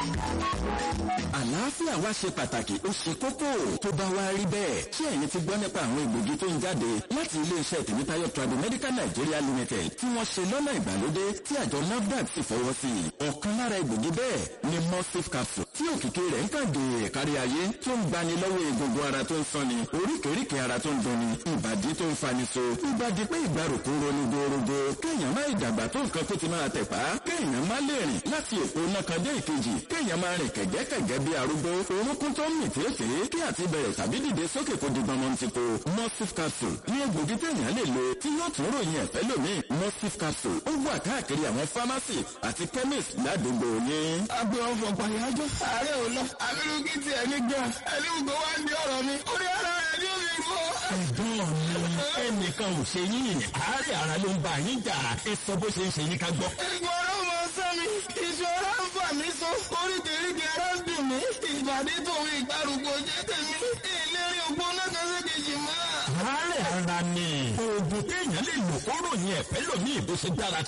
àlàáfíà wa ṣe pàtàkì ó ṣe kókó tó bá wá rí bẹ́ẹ̀ ṣé ẹ̀yin ti gbọ́ nípa àwọn egbògi tó ń jáde láti iléeṣẹ́ tèmítáyọ̀ Tradimedical Nigeria Limited tí wọ́n ṣe lọ́nà ìgbàlódé tí àjọ NAFDAC sì fọwọ́ sí i ọ̀kan lára egbògi bẹ́ẹ̀ ni mustif capsule tí òkìkí rẹ̀ ń kàdé kárí ayé tó ń gbani lọ́wọ́ egungun ara tó ń sanni oríkèéríkèé ara tó ń dunni ìbàdí tó ń fani so ìbàdí pé ìgbàrúkú ronú gorogo kéèyàn má ìdàgbà tó nǹkan tó ti máa tẹ̀pá kéèyàn má lè rìn láti èpo náà kan dé ìkejì kéèyàn máa rìn kẹ̀gẹ́kẹ̀gẹ́ bí arúgbó orúnkún tó ń mì tèéfèé kí àti bẹ̀rẹ̀ tàbí dìde sókè kó di gbọmọ ti ko mustif capsule ní egbògi téèyàn lè lo tí yóò tún ròyìn ẹ̀fẹ́ lómi mustif capsule ó wà káàkiri àwọn fámásì àti chemist ládùúgbò yín. agbe ọfọ pàyájọ ààrẹ ò lọ abirùkí ti ẹni gbà ẹni gbogbo wa ń di ọ̀rọ̀ mi orí ara rẹ ni ó fi rú. ẹ̀gbọ́n mi ẹnìkan ò ṣe yín àárẹ̀ ara ló ń bá yín jà ẹ sọ bó ṣe ń ṣe yín ká gbọ́. ìgbọ̀rọ̀ mọ sẹ́mi ìṣòro ń fà mí so oríkèéríkèé ara ń dùn mí ìbàdí tòun ìgbàrúgbó jẹ́ tèmi ìlérí ògbóná kan sí kejì mọ́. àárẹ̀ ara ni oògùn téèyàn lè lò kóró yẹn ẹ̀fẹ́ lòmíì bó ṣe dára